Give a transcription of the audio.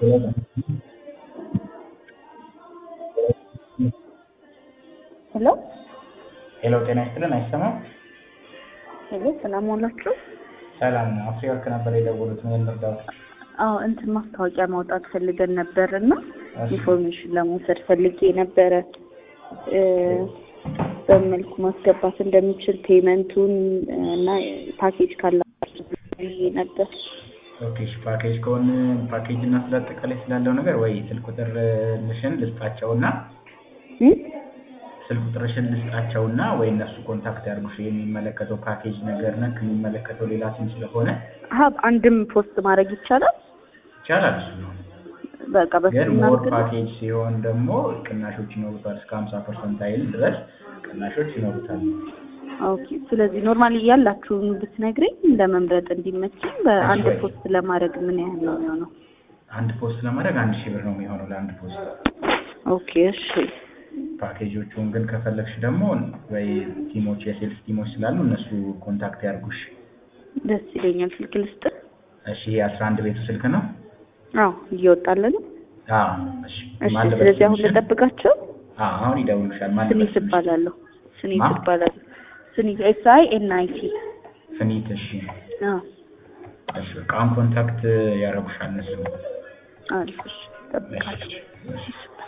ሄሎ ሄሎ ጤና ይስጥልን አይሰማም? ሄሎ ሰላም ዋላችሁ? ሰላም ነው። አፍሪወርክ ነበር የደወሉት ምን እንርዳዎት? አዎ እንትን ማስታወቂያ ማውጣት ፈልገን ነበር እና እሺ። ኢንፎርሜሽን ለመውሰድ ፈልጌ ነበረ እ በምን መልኩ ማስገባት እንደሚችል ፔመንቱን እና ፓኬጅ ካላችሁ ብዬ ነበር። ኦኬ እሺ፣ ፓኬጅ ከሆነ ፓኬጅ እና ስለ አጠቃላይ ስላለው ነገር ወይ ስልክ ቁጥርሽን ልስጣቸውና እ? ስልክ ቁጥርሽን ልስጣቸውና ወይ እነሱ ኮንታክት ያድርጉሽ። የሚመለከተው ፓኬጅ ነገር ነክ የሚመለከተው ሌላ ሲም ስለሆነ ሀብ አንድም ፖስት ማድረግ ይቻላል። ይቻላል። እሱ ነው በቃ ግን በስልክ ሞር እናድርግ። ፓኬጅ ሲሆን ደግሞ ቅናሾች ይኖሩታል። እስከ ሀምሳ ፐርሰንት አይል ድረስ ቅናሾች ይኖሩታል። ኦኬ ስለዚህ ኖርማሊ ያላችሁን ብትነግረኝ ለመምረጥ እንዲመችኝ በአንድ ወይ? ፖስት ለማድረግ ምን ያህል ነው የሚሆነው? አንድ ፖስት ለማድረግ አንድ ሺህ ብር ነው የሚሆነው ለአንድ ፖስት። ኦኬ እሺ ፓኬጆቹን ግን ከፈለግሽ ደግሞ ወይ ቲሞች የሴልስ ቲሞች ስላሉ እነሱ ኮንታክት ያርጉሽ። ደስ ይለኛል። ስልክ ልስጥ? እሺ የአስራ አንድ ቤቱ ስልክ ነው። አዎ እየወጣልን ነው። አዎ እሺ። እሺ ማን ልበል ስለዚህ አሁን ስምሽን? ልጠብቃቸው። አዎ አሁን ይደውሉሻል። ማን ልበል ስኒት ስምሽን? እባላለሁ። ስኒት ማ? እባላለሁ። ስኒት ኤስ አይ ኤን አይ ቲ። ፍኒት። እሺ አዎ እሺ። በቃ አሁን ኮንታክት ያረጉሻል እነሱ። አሪፍ። እሺ እጠብቃለሁ። እሺ እሺ።